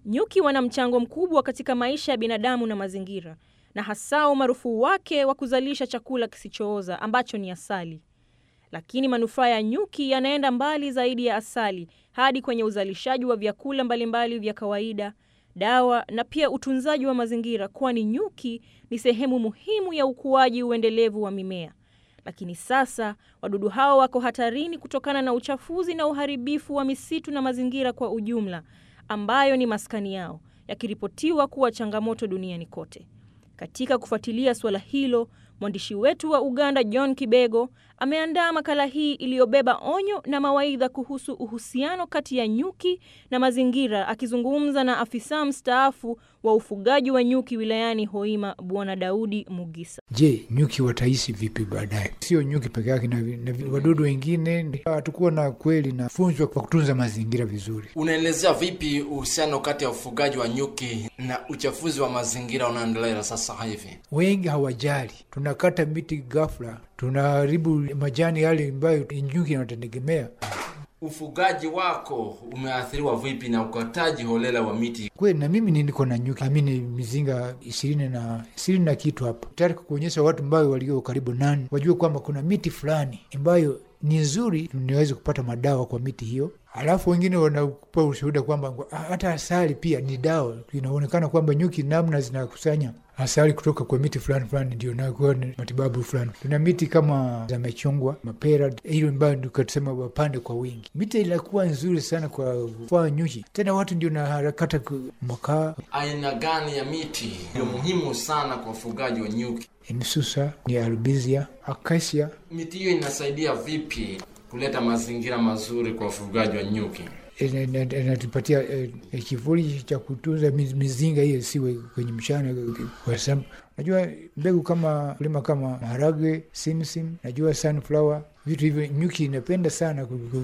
Nyuki wana mchango mkubwa katika maisha ya binadamu na mazingira, na hasa umaarufu wake wa kuzalisha chakula kisichooza ambacho ni asali. Lakini manufaa ya nyuki yanaenda mbali zaidi ya asali, hadi kwenye uzalishaji wa vyakula mbalimbali vya kawaida, dawa na pia utunzaji wa mazingira, kwani nyuki ni sehemu muhimu ya ukuaji uendelevu wa mimea. Lakini sasa wadudu hao wako hatarini kutokana na uchafuzi na uharibifu wa misitu na mazingira kwa ujumla, ambayo ni maskani yao, yakiripotiwa kuwa changamoto duniani kote. Katika kufuatilia suala hilo, mwandishi wetu wa Uganda John Kibego ameandaa makala hii iliyobeba onyo na mawaidha kuhusu uhusiano kati ya nyuki na mazingira, akizungumza na afisa mstaafu wa ufugaji wa nyuki wilayani Hoima, Bwana Daudi Mugisa. Je, nyuki wataishi vipi baadaye? Sio nyuki peke yake, na, na wadudu wengine. Hatukuwa na kweli na funzwa kwa kutunza mazingira vizuri. Unaelezea vipi uhusiano kati ya ufugaji wa nyuki na uchafuzi wa mazingira unaendelea sasa hivi? Wengi hawajali, tunakata miti ghafla, tunaharibu majani yale ambayo nyuki wanategemea. Ufugaji wako umeathiriwa vipi na ukataji holela wa miti? Kweli na mimi niko na nyuki amini mizinga ishirini na ishirini na kitu hapa, tayari kuonyesha watu ambayo walio karibu nani wajue kwamba kuna miti fulani ambayo ni nzuri, niweze kupata madawa kwa miti hiyo. Alafu wengine wanakupa ushuhuda kwamba hata asali pia ni dawa. Inaonekana kwamba nyuki namna zinakusanya asali kutoka kwa miti fulani fulani ndio nakuwa ni matibabu fulani. Tuna miti kama za machungwa, mapera, hiyo ambayo tukasema wapande kwa wingi. Miti inakuwa nzuri sana kwa kufaa nyuki, tena watu ndio na harakata makaa. Aina gani ya miti ndio muhimu sana kwa ufugaji wa nyuki? Msusa ni albizia, akasia. Miti hiyo inasaidia vipi kuleta mazingira mazuri kwa ufugaji wa nyuki? inatupatia eh, kivuli cha kutunza mizinga hiyo siwe kwenye mchana kwa sababu najua mbegu kama kulima kama maharage, simsim, najua sunflower, vitu hivyo nyuki inapenda sana,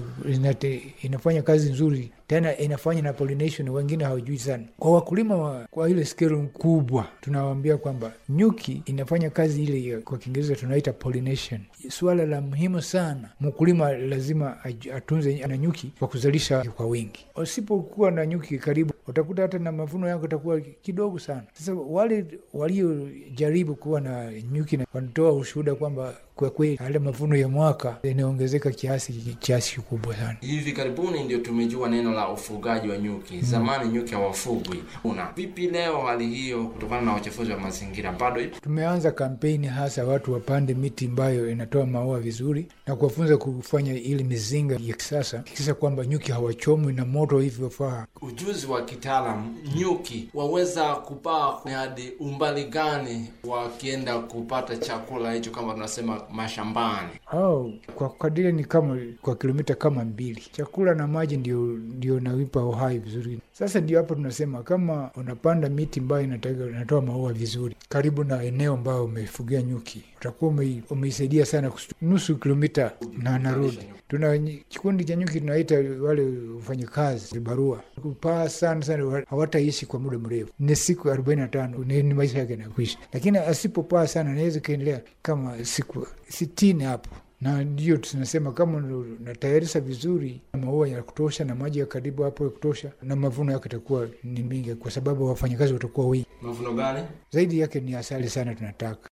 inate, inafanya kazi nzuri tena inafanya na pollination, wengine hawajui sana. Kwa wakulima wa, kwa ile skelu kubwa, tunawaambia kwamba nyuki inafanya kazi ile, kwa Kiingereza tunaita pollination. Suala la muhimu sana, mkulima lazima atunze na nyuki kwa kuzalisha kwa wingi. Usipokuwa na nyuki karibu, utakuta hata na mavuno yako itakuwa kidogo sana. Sasa wale waliojaribu kuwa na nyuki wanatoa ushuhuda kwamba kwa kweli hale mavuno ya mwaka inaongezeka kiasi kiasi kikubwa sana. Hivi karibuni ndio tumejua neno la ufugaji wa nyuki. Zamani nyuki hawafugwi. Una vipi leo hali hiyo kutokana na uchafuzi wa mazingira bado ipo? Tumeanza kampeni hasa watu wapande miti ambayo inatoa maua vizuri na kuwafunza kufanya ili mizinga ya kisasa, kisa kwamba nyuki hawachomwi na moto hivyofaa. Ujuzi wa kitaalam, nyuki waweza kupaa hadi umbali gani wakienda kupata chakula hicho, kama tunasema mashambani? Oh, kwa kadiri ni kama kwa kilomita kama mbili. Chakula na maji ndio ndio nawipa uhai vizuri. Sasa ndio hapo tunasema kama unapanda miti ambayo inatoa maua vizuri karibu na eneo ambayo umefugia nyuki, utakuwa umeisaidia sana nusu kilomita na narudi. Tuna kikundi cha nyuki tunaita wale wafanyakazi vibarua, kupaa sana sana, hawataishi kwa muda mrefu, ni siku arobaini na tano ni maisha yake nakuishi, lakini asipopaa sana anaweza kaendelea kama siku sitini hapo na ndio tunasema kama natayarisha vizuri maua ya kutosha na maji ya karibu hapo ya kutosha, na mavuno yake itakuwa ni mingi, kwa sababu wafanyakazi watakuwa wengi. Mavuno gani zaidi yake? Ni asali sana tunataka